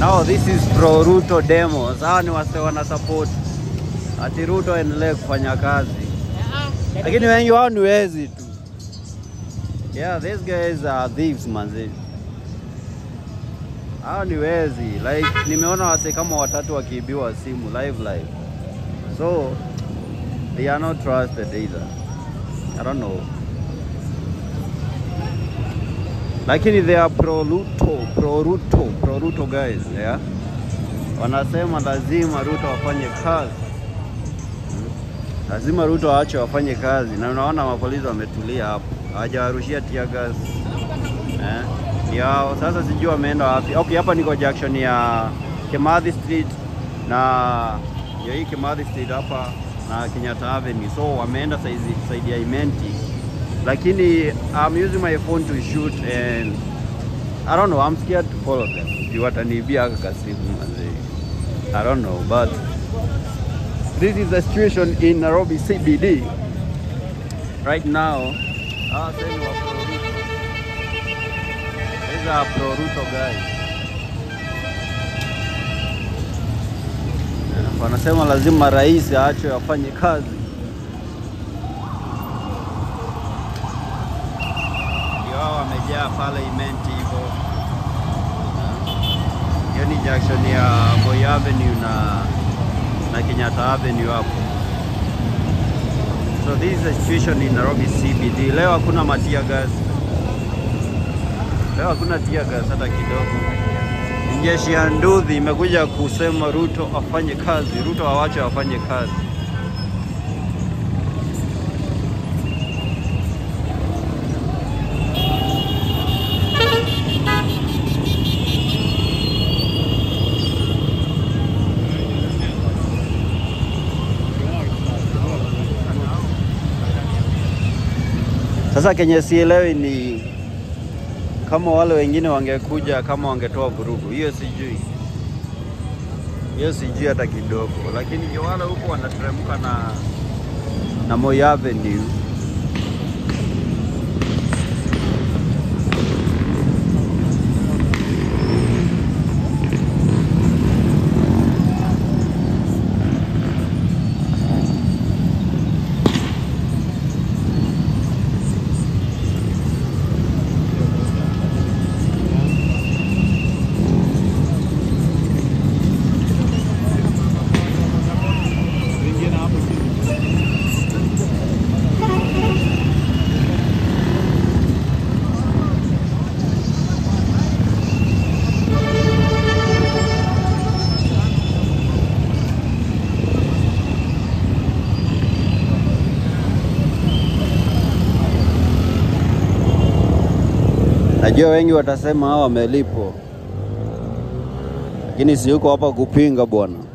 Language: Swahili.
Now this is pro Ruto demos. Hawa ni wase wana support ati Ruto aendelee kufanya kazi, lakini wengi wao ni wezi tu. Yeah, these guys are thieves manzi. Hao ni wezi. Like nimeona wase kama watatu wakiibiwa simu live live. So they are not trusted either. I don't know. Lakini they are pro Ruto, pro Ruto, pro Ruto guys, yeah. Wanasema lazima Ruto wafanye kazi. Lazima Ruto aache wafanye kazi, na unaona mapolisi wametulia hapo, hawajawarushia tear gas eh, yao. Sasa sijui wameenda wapi. Okay, hapa niko junction ya Kimathi Street na ya hii Kimathi Street hapa na Kenyatta Avenue, so wameenda saizi saidi ya Imenti, lakini I'm using my phone to shoot and I don't know, I'm scared to follow them. Juu wataniibia haka kasimu manze. I don't know, but this is the situation in Nairobi CBD right now. Ah, sasa ni wa Pro Ruto. These are Pro Ruto guys. Eh, Wanasema lazima rais aachwe afanye kazi. Ndio hao wamejaa pale Imenti hivyo. Hiyo ni junction ya Moi Avenue na na Kenyatta Avenue hapo. So this is the situation in Nairobi CBD. Leo hakuna matia gas. Leo hakuna tear gas hata kidogo. Jeshi ya Nduthi imekuja kusema Ruto afanye kazi, Ruto awache afanye kazi. Sasa kenye sielewi ni kama wale wengine wangekuja kama wangetoa vurugu, hiyo sijui, hiyo sijui hata kidogo, lakini ndio wale huko wanateremka na na Moi Avenue Najua wengi watasema hawa wamelipwa, lakini si yuko hapa kupinga bwana.